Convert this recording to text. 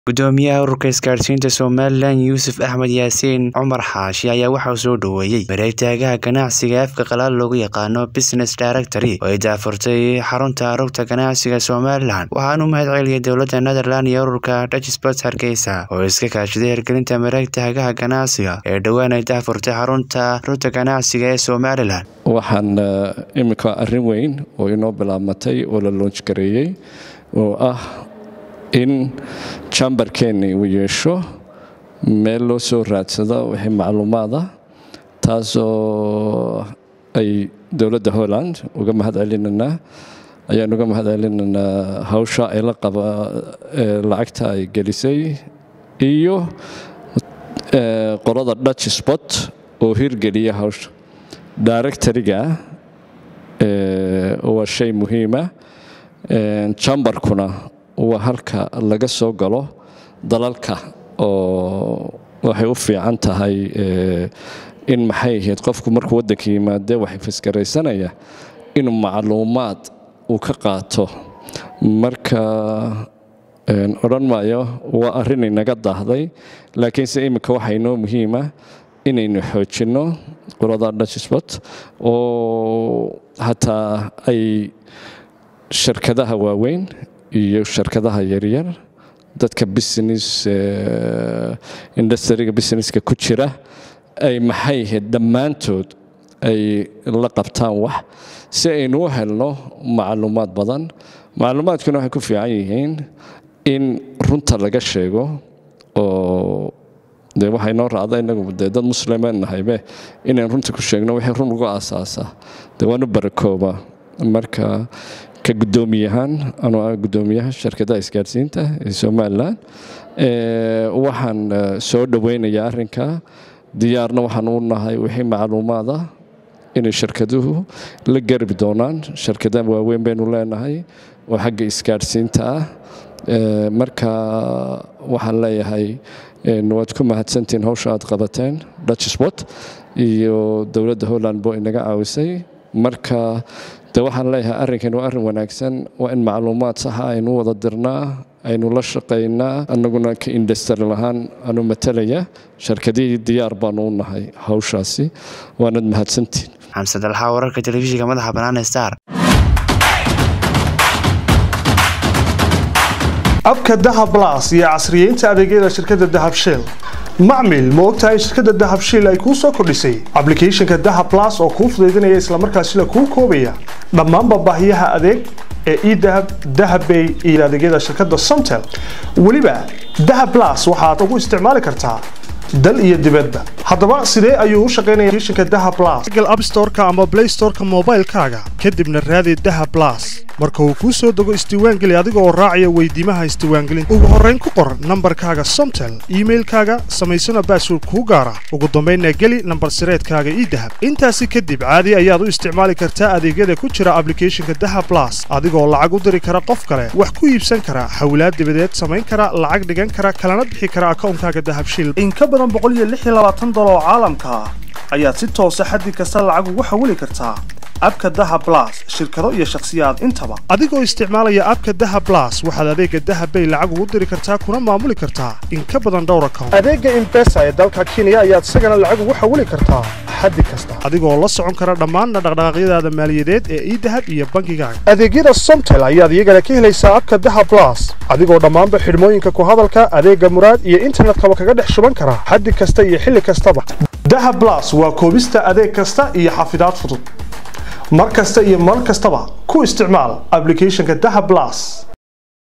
Gudoomiyaha Ururka Isgaarsiinta Somalilan Yuusuf Axmed Yaasiin Cumar Xaashi ayaa waxa uu soo dhoweeyay wareegtaha ganacsiga ee afka qalaad loogu yaqaano Business Directory oo ay daahfurtay xarunta rugta ganacsiga Somalilan waxaana u mahadceliyay dowladda Netherland iyo ururka Dutch Sports Hargeysa oo iska kaashaday hirgelinta wareegtaha ganacsiga ee dhowaan ay daahfurtay xarunta rugta ganacsiga ee Somalilan waxaan iminka arrin weyn oo inoo bilaabmatay oo la loonj gareeyey oo ah in jambarkeenni uu yeesho meel loo soo raadsado wixii macluumaada taasoo ay dowladda holland uga mahad celinaynaa ayaan uga mahad celinaynaa hawsha ay la qaba lacagta ay gelisay iyo qolada dutch sport oo hirgeliya hawsha directoriga waa shay muhiima jambarkuna waa halka laga soo galo dalalka oo waxay u fiican tahay in maxay ahayd qofku markuu waddanka yimaade waxay fasgaraysanaya inuu macluumaad uu ka qaato marka odhan maayo waa arrin inaga daahday laakiinse iminka waxaa inoo muhiima inaynu xoojinno qolada dutchsport oo hataa ay shirkadaha waaweyn iyo shirkadaha yaryar dadka business industriga businesska ku jira ay maxay ahayd dhammaantood ay la qabtaan wax si aynu u helno macluumaad badan macluumaadkuna waxay ku fiican yihiin in runta laga sheego oo de waxaa inoo raacda inagu de dad muslimeen nahaybe inayn runta ku sheegno wixii run ugu aasaasa de waanu barakooba marka ka guddoomiyahaan anuu ah guddoomiyaha shirkadaha isgaarsiinta ee somalilan waxaan soo dhoweynayaa arrinka diyaarna waxaan u nahay wixii macluumaada inay shirkaduhu la garbi doonaan shirkadaha waaweyn baynu leenahay oo xagga isgaarsiinta ah marka waxaan leeyahay waad ku mahadsantihiin hawsha aad qabateen dutch sport iyo dowladda holland boo inaga caawisay marka de waxaan leeyahay arrinkan waa arrin wanaagsan waa in macluumaad saxa aynu wada dirnaa aynu la shaqaynaa annaguna ka indastari lahaan anu matalaya shirkadihii diyaar baanu u nahay hawshaasi waanad mahadsantiin xamse dalxa wararka telefishinka madaxa bannaan star abka dahab las iyo casriyeynta adeegyada shirkadda dahab shell macmil ma ogtahay shirkadda dahab shiil ay kuu soo kordhisay ablicathonka dahab las oo kuu fudaydinaya islamarkaasina kuu koobaya dhammaanba baahiyaha adeeg ee edahab dahabbay iyo adeegyada shirkadda somtel weliba dahab las waxaad ugu isticmaali kartaa dal iyo dibadba haddaba sidee ayuu u shaqaynaya applicationka dahab las google app store-ka ama play store-ka moobaylkaaga kadibna raadi dahab las marka uu kuu soo dego isdiiwaangeli adiga oo raacaya weydiimaha isdiiwaangelinta ugu horrayn ku qor nambarkaaga somtel iimailkaaga samaysana baasword kuu gaara ugu dambaynna geli nambar sireedkaaga idahab intaasi kadib caadi ayaad u isticmaali kartaa adeegyada ku jira ablicathonka dahab las adigoo lacag u diri kara qof kale wax ku iibsan kara hawlaad dibadeed samayn kara lacag dhigan kara kalana bixi kara akawnkaaga dahabshil oo caalamka ah ayaad si toosa xaddi kasta lacag ugu xawili kartaa abka dahab las shirkado iyo shakhsiyaad intaba adigoo isticmaalaya abka dahab las waxaad adeega dahabbay lacag ugu diri kartaa kuna maamuli kartaa in ka badan dhowr account adeega imbesa ee dalka kenya ayaad isagana lacag ugu xawili kartaa xaddi kasta adigoo la socon kara dhammaanna dhaqdhaqaaqyadaada maaliyadeed ee idahab iyo bankigaaga adeegyada somtel ayaad iyagana ka helaysaa abka dahab las adigoo dhammaanba xidhmooyinka ku hadalka adeega muraad iyo internetkaba kaga dhex shuban kara xaddi kasta iyo xilli kastaba dahab las waa koobista adeeg kasta iyo xafidaad fudud mar kasta iyo mar kastaba ku isticmaal ablicathonka dahab las